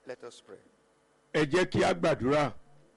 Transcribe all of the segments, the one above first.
Let us pray. ẹ jẹ́ kí a gbàdúrà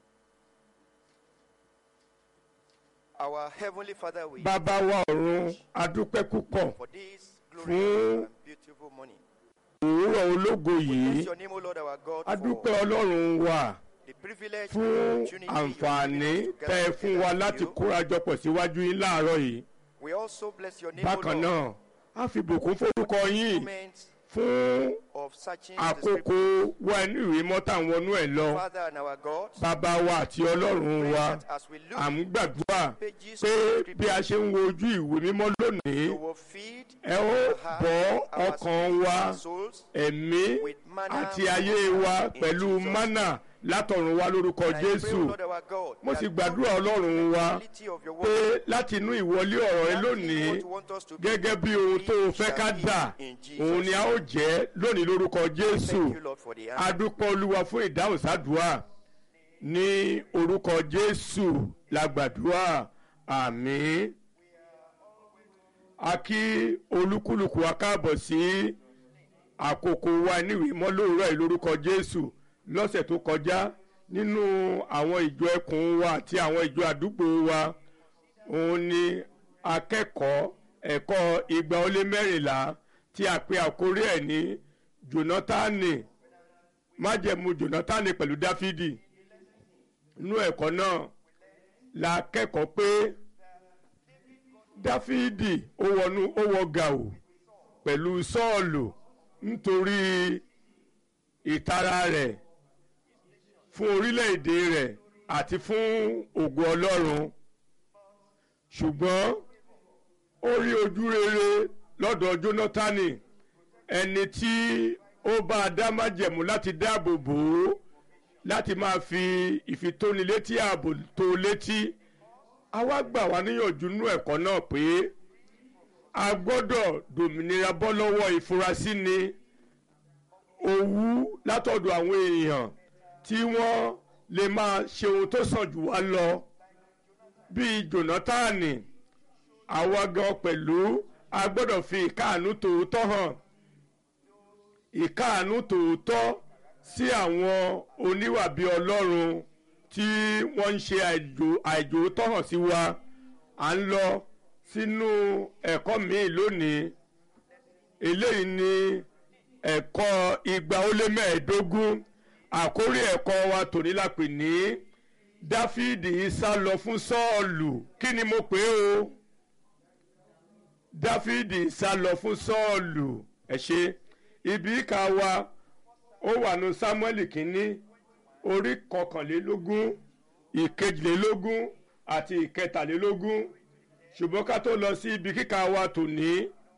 Our Heavenly Father, we bàbá wa ọ̀run adúpẹ́ púpọ̀ for this Fún- glorious and beautiful morning. òwúrọ̀ ológo Bless yìí your name, O Lord our God, adúpẹ́ for ọlọ́run wa the privilege fún and opportunity you have àǹfààní given us to tẹ́ ẹ gather fún wa together láti with you. kórajọpọ̀ síwájú yín láàárọ̀ yìí We also bless your name, O bákan Lord, náà a fi bùkún forúkọ yín moments fún of searching the àkókò scriptures. wa inú ìwé mọ́tà ń wọnú ẹ̀ lọ Father and our God, bàbá wa àti ọlọ́run pray wa that as we look à ń gbàdúrà pages pé of bí a scripture, ṣe ń wo ojú ìwé mímọ́ lónìí you will feed ẹ ó our heart, bọ́ our ọkàn spirit, wa and souls ẹ̀mí with manna àti ayé wa in pẹ̀lú Jesus' mánà látọ̀run wá lórúkọ And I pray, O jésù Lord our God, mo that sì you gbàdúrà ọlọ́run wa reality of your pé word, láti inú ìwọlé ọ̀rọ̀ rẹ that lónìí what you want us to be, gẹ́gẹ́ bí ohun tó o we fẹ́ ká shall be dà in Jesus' òun ni a ó jẹ́ lónìí lórúkọ jésù Thank you, Lord, for the answer. adúpọ̀ olúwa fún ìdáhùn sádùá ní orúkọ jésù la gbàdúrà àmín a kí olúkúlùkù wa káàbọ̀ sí àkókò wa níwèé mọ́ lóòrọ̀ yìí lórúkọ jésù lọ́sẹ̀ tó kọjá nínú àwọn ìjọ ẹkùn wa àti àwọn ìjọ àdúgbò wa òun ni akẹ́kọ̀ọ́ ẹ̀kọ́ igba ó lé mẹ́rìnlá tí a pe àkórí ẹ̀ ní jonatani májẹ̀mú jonatani pẹ̀lú dáfídì nínú ẹ̀kọ́ náà la kẹ́kọ̀ọ́ pé dáfídì ó wọnú ó wọ gàù pẹ̀lú sọ́ọ̀lù nítorí ìtara rẹ̀ fún orílẹ̀-èdè rẹ̀ àti fún ògo ọlọ́run ṣùgbọ́n ó rí ojú rere lọ́dọ̀ jónátánì ẹni tí ó bá a dá májẹ̀mú láti dáàbò bò ó láti máa fi ìfitónilétí ààbò tó létí a wá gbà wá níyànjú nú ẹ̀kọ́ náà pé a gbọ́dọ̀ dòmìnira bọ́ lọ́wọ́ ìfurasí ni owú látọ̀dọ̀ àwọn èèyàn tí wọ́n lè máa ṣe ohun tó sàn jù wá lọ bíi jónátánì àwa gan pẹ̀lú a gbọ́dọ̀ fi ìkáàánú tòótọ́ hàn ìkáàánú tòótọ́ sí àwọn oníwà bíi ọlọ́run tí wọ́n ń ṣe àìjò- àìjòótọ́ hàn sí wa à ń lọ sínú ẹ̀kọ́ míì lónìí eléyìí ni ẹ̀kọ́ igba ó lé mẹ́ẹ̀ẹ́dógún àkórí ẹ̀kọ́ wa tòní la pè ní dáfídì sá lọ fún sọ́ọ̀lù kí ni mo pè é o dáfídì sá lọ fún sọ́ọ̀lù ẹ ṣe ibi ìka wa ó wà ní sámúẹ́lì kínní orí kọkànlélógún ìkejìlélógún àti ìkẹtàlélógún ṣùgbọ́n ká tó lọ sí ibi kíka wa tòní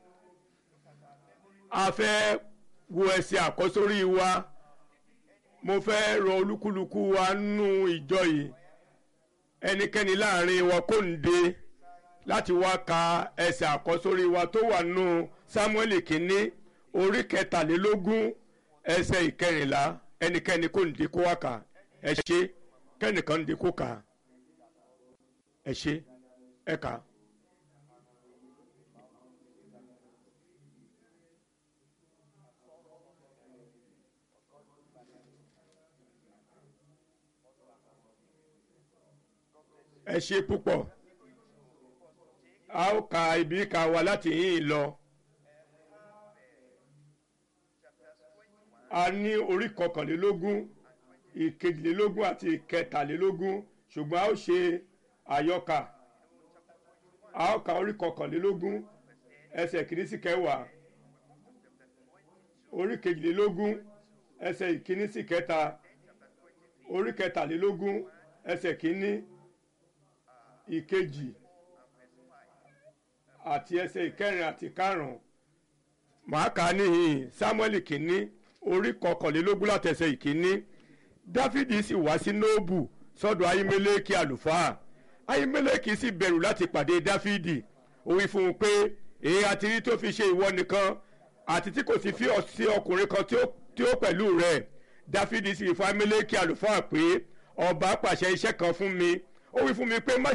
a fẹ́ wo ẹsẹ̀ àkọ́sórí wa mo fẹ́ rọ olúkúlùkù wa nínú ìjọ yìí ẹnikẹ́ni láàrin wa kò ń de láti wá ka ẹsẹ̀ àkọ́sórí wa tó wà nù sámúẹ́lì kínní orí kẹtàlélógún ẹsẹ̀ ìkẹrìnlá ẹnikẹ́ni kò ń de kó wá kà ẹ ṣe kẹ́nìkan ń de kó kà ẹ ṣe ẹ kà. ẹ ṣe púpọ̀ a ó ka ibi ká wa láti yín lọ a ní orí kọkànlélógún ìkejìlélógún àti ìkẹtàlélógún ṣùgbọ́n a ó ṣe àyọkà a ó ka orí kọkànlélógún ẹsẹ̀ kìíní sí kẹwàá orí kejìlélógún ẹsẹ̀ ìkíní sí kẹta orí kẹtàlélógún ẹsẹ̀ kìíní ìkejì àti ẹsẹ̀ ìkẹrin àti karùn-ún màá kà á níhìn samuel kìíní orí kọkànlélógún láti ẹsẹ̀ ìkíní dáfídì sì wá sí nóòbù sọ́dọ̀ ayímẹ́lẹ́kì àlùfáà ayímẹ́lẹ́kì sì bẹ̀rù láti pàdé dáfídì ó wí fún un pé èyí àti rí tó fi ṣe ìwọ nìkan àti tí kò sì fi ọ̀ sí ọkùnrin kan tí ó tí ó pẹ̀lú rẹ̀ dáfídì sì fún ayímẹ́lẹ́kì àlùfáà pé ọba pàṣẹ iṣẹ́ kan fún mi ó wí fún mi pé má